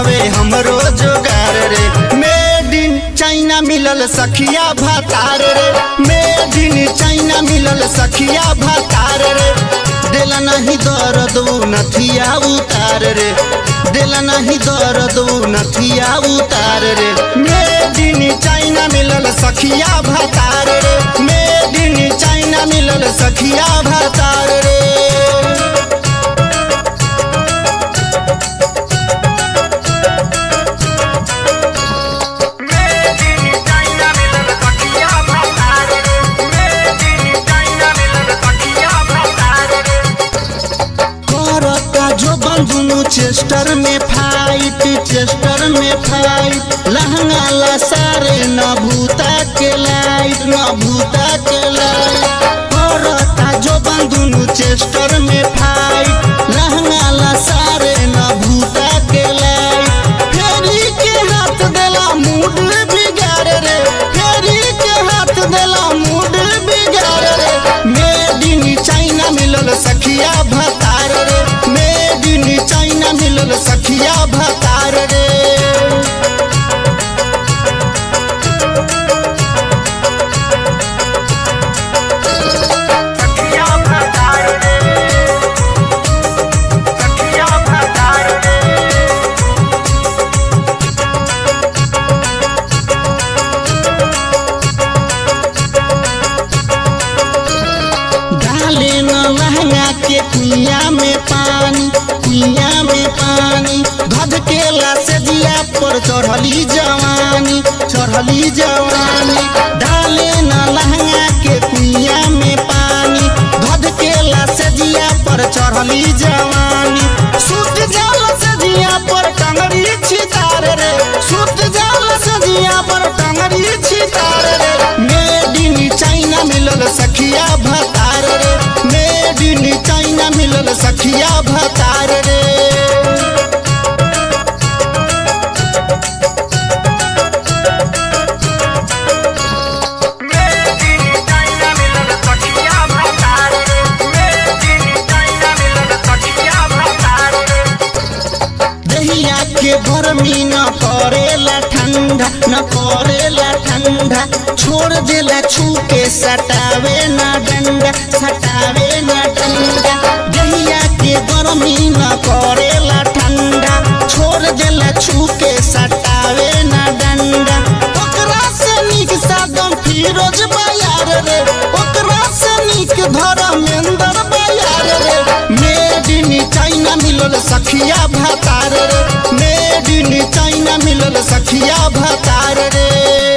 बावे हमरो जोगार रे मेड इन चाइना मिलल सखिया भातार रे मेड इन चाइना मिलल सखिया भातार रे दिल नहीं दर्द उ नथिया उतार रे दिल नहीं दर्द उ नथिया उतार रे मेड इन चाइना मिलल सखिया भातार रे मेड इन चाइना मिलल सखिया भातार रे करता जो बंधुनु चेस्टर में फाइट चेस्टर में फाइट लहंगा ला सारे न भूता के लाइट न भूता के लाइट करता जो बंधुनु चेस्टर में फाइट लहंगा ला सारे न भूता के लाइट फेरी के हाथ देला मूड बिगाड़ रे फेरी के हाथ देला मूड बिगाड़ रे मेड इन चाइना मिलल सखिया भतार रे मेड इन चाइना मिलल सखिया भतार रे डाले न लहंगा के कुइया में पानी कुइया में पानी धध के से दिया पर चढ़ली जवानी चढ़ली जवानी डाले न लहंगा के कुइया में पानी धध के से दिया पर चढ़ली जवानी सुत जाल से दिया पर टंगड़ी छितार रे सुत जाल से दिया पर टंगड़ी छितार रे मेड इन चाइना मिलल सखिया भतार रे मेड इन चाइना मिलल सखिया भतार रे दहिया के गर्मी न करेला ठंडा न करेला ठंडा छोड़ देला छू के सटावे न डंडा सटावे न डंडा दहिया के गर्मी न करेला ठंडा छोड़ देला छू के सटावे न डंडा ओकरा से नीक सादम फिरोज बयार रे ओकरा से नीक धर्मेंद्र बयार रे मेड इन चाइना मिलल सखिया भतार रे मेड इन चाइना मिलल सखिया भतार रे